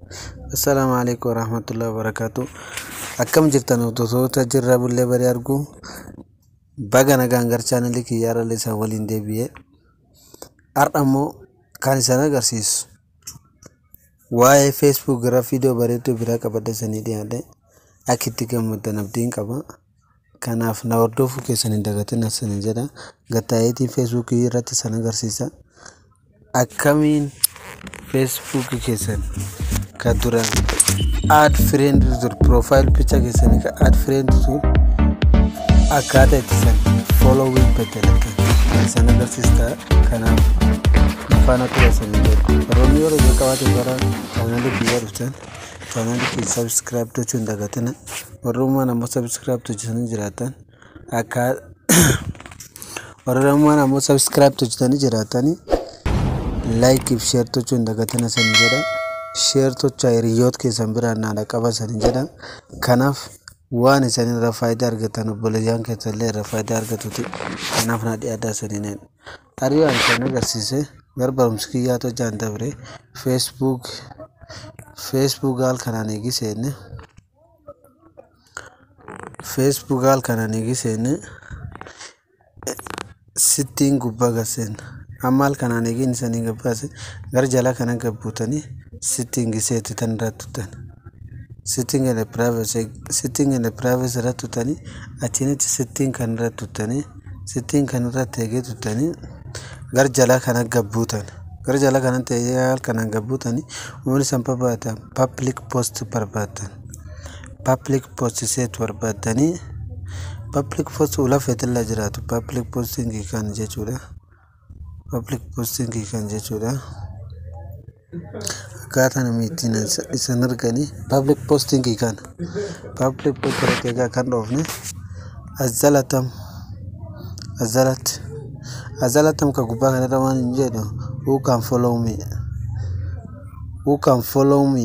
Assalaamu alaikum warahmatullahi wabarakatuh. Akkam jirtan hordoftoota jirra bullee barii arguu baga nagaan gara chaanalii kiyyaa irra isaan waliin deebi'ee har'a immoo kan isaan agarsiisu waa'ee feesbuuk irra viidiyoo bareedduu biraa qabadhe sanii dhiyaadhe akka itti gammaddan abdiin qaba. Kanaaf na hordofuu keessan hin dagatin asanii jedha. Gattaayeetiin feesbuukii irratti san agarsiisa. Akkamiin feesbuukii keessan ka duraan aad fireend dur piroofaayil picha keessanii ka aad fireend dur akkaataa itti san fooloowii beddelatan san agarsiista. Kanaaf faana tura sanii jedhu. Warroonni yeroo jalqabaatiif gara chaanalii biyyaa dhuftan chaanalii kiyya sabskiraayib gochuu hin dagatina. Warrummaan ammoo sabskiraayib hojjetanii jiraatan akka warrummaan ammoo sabskiraayib hojjetanii jiraatanii laayikii fi sheer gochuu hin dagatina sanii jedha. Sheer tochaa hiriyoota keessan biraan naala qaba sanii jedha. Kanaaf waan isin irraa faayidaa argatan obboleeyyan keessan illee irraa faayidaa argatuti. Kanaaf na dhiyaataa sanii neen. Hariiraan kan agarsiise gara barumsa kiyyaa hojjaan dabre feesbuuk feesbuuk haal kanaan eegiseenne feesbuuk haal kanaan eegiseenne sittiin gubbaa garseen amma haal kanaan eegin isanii gabbaase gara jala kana gabbuutanii sittiin giseetti tan irratti tuttan sittiin gana piraayivesi sittiin gana piraayivesi irratti tuttanii achiinitti sittiin kan irratti tuttanii sittiin kan irratti eegee tuttanii gara jala kana gabbuutan gara jala kanatti eegee haal kanaan gabbuutanii uummanni san barbaatan pabliik poost barbaatan pabliik poost seet barbaadanii pabliik poost ulafeetilla jiraatu pabliik poostingii kan jechuudha pabliik poostingii kan jechuudha akkaataa namni ittiin isan arganii pabliik poostingii kan pabliik poost irratti eegaa kan dhoofne as jalatam as jalatti as jalatam ka gubbaa kanarra waan hin jedhu who can follow me who can follow me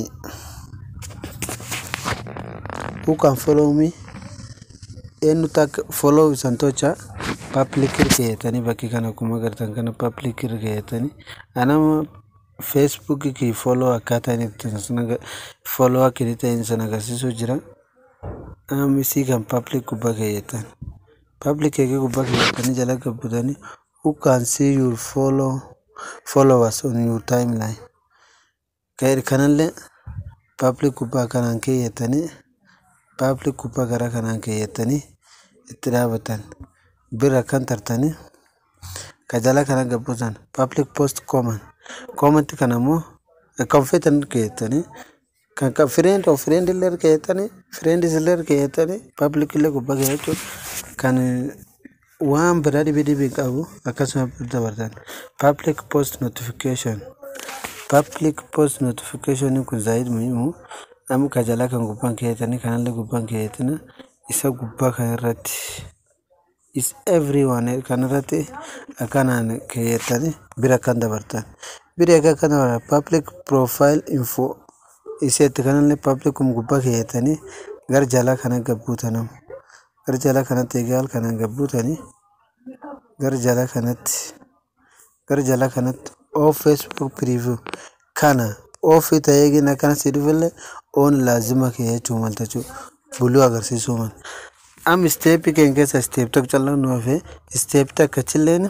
who can follow me eenyutu akka follow isan tocha pabliik irgeetanii bakkii kana akkuma agartan kana pabliik irgeetanii anama feesbuukii kii follow akkaataa inni itti follow akka inni ta'e san agarsiisuu jira amisii kan pabliik gubbaa keeyyatan pabliik eegee gubbaa keeyyatanii jala gabbutanii who can see your follow followers on your timeline kanallee pabliik gubbaa kanaan keeyyatanii pabliik gubbaa gara kanaan keeyyatanii itti dhaabatan bira kan tartanii ka jala kana gabbutan pabliik poost kooman koomanti kan ammoo kan feetan keeyyatanii kan kan fireend of fireend illee keeyyatanii fireendis illee keeyyatanii pabliik illee gubbaa keeyyachuun kan waan biraa dhibee dhibee qabu akkasuma dabartan pabliik poost notifikashin pabliik poost notifikashinii kun zaayid muhimu amma ka jalaa kan gubbaan keeyyatanii kanallee gubbaan keeyyatina isa gubbaa kan irratti is everyone kan irratti akkanaan keeyyatanii bira kan dabartan bira akka kan dabartan pabliik piroofaayil info iseetti kanallee pabliik gubbaa keeyyatanii gara jalaa kana gabbuutanam gara jalaa kanatti eegaa kanaan gabbuutanii gara jalaa kanatti gara jalaa kanatti oo feesbuuk piriiviyuu kana ofii ta'ee gina akkana si dhufillee oon laazima keeyyachuu maltachuu buluu agarsiisuu mal. Am isteepii keenya keessa isteep tokko callaan nu hafee isteep takka chilleen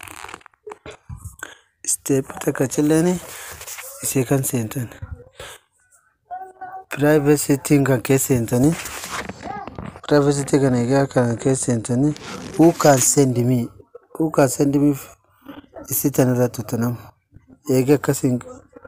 isteep takka chilleen isee kan seentan. Piraayivesiitiin kan keessa seentanii piraayivesiitii kan eegaa kan keessa seentanii who can send me who can send me isii tan irratti tuttanam eega akkasiin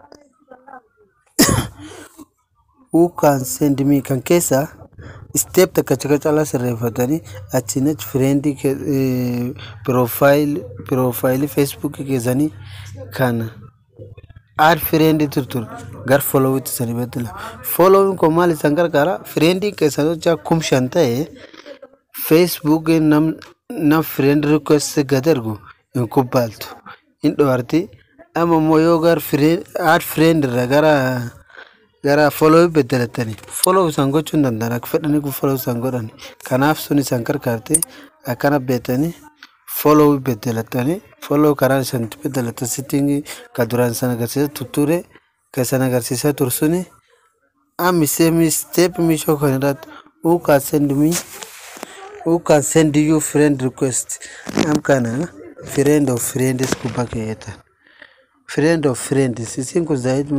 who can send me kan keessa step takka cika cala sirreeffatanii achiin achi fireendii piroofaayil piroofaayilii feesbuukii keessanii kan aad fireendii turtur gar foloowitti sanii beddela foloowiin kun maal isan gargaara fireendii keessan hojjaa kum shan ta'e feesbuukiin nam nam fireend rikweesti gad ergu hin kubbaaltu hin dhoorti amma immoo yoo gar aad fireend irra gara gara foloo beddelatanii foloo isaan gochuu hin danda'an akka fedhanii kun foloo isaan godhan kanaaf sun isaan gargaarte akkana beetanii foloo beddelatanii foloo karaan isaan beddelatan sittiin ka duraan isaan agarsiisa tutture ka isaan agarsiisaa tursuni am same step mishoo kan irratti who can send me who can send you friend request am kana friend of friends gubbaa keeyyatan friend of friends isin kun zaayid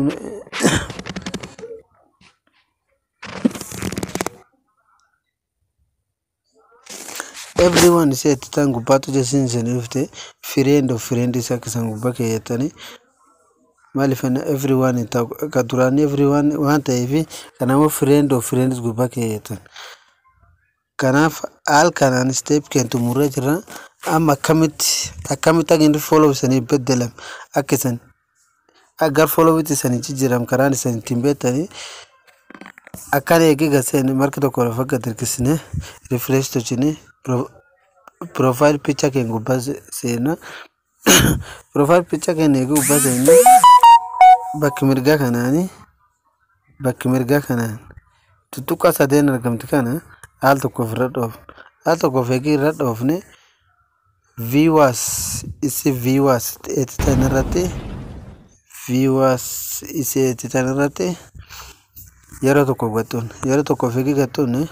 everyone isheetti tan gubbaatu jesin isanii dhufte friend of friends akka isan gubbaa keeyyatanii maaliif everyone ka duraanii everyone waan ta'eef kanaafuu friend of friends gubbaa keeyyatan kanaaf haal kanaan step kentu murree jirra amma akkamitti akkamitti akka inni follow isanii beddelam akka isan agar followitti isanii jijjiiram karaan isan ittiin beektanii akkan eegee gaseen marka tokko lafa gad hirkisne refresh tochine profile picture keen gubbaa seena profile picture keen eegee gubbaa seenne bakki mirgaa kanaani bakki mirgaa kanaan tuttuqqaa sadeen argamti kana haal tokkoof irra dhoofne haal tokkoof eegee irra dhoofne viewers isi viewers eetitan irratti viewers isi eetitan irratti yeroo tokko gattuun yeroo tokkoof eegee gattuun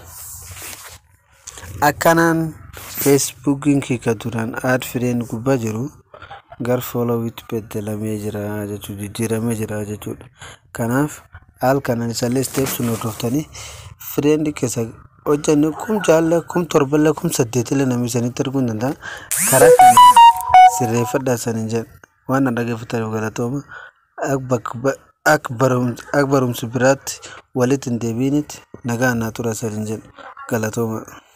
akkanaan feesbuukiin kika duraan aad fireen gubbaa jiru gar foolowitti beddelamee jira jechuu jijjiiramee jira jechuudha kanaaf haal kanaan isallee steep sun hordoftanii fireendi keessa hojjanne kum jaalle kum torballee kum saddeetillee namni isanitti arguu hin danda'a karaa kana sirreeffadhaa saniin jedha waan na dhageeffataniif galatooma akka barumsa biraatti walitti hin deebiinitti nagaa naa tura saniin jedha galatooma.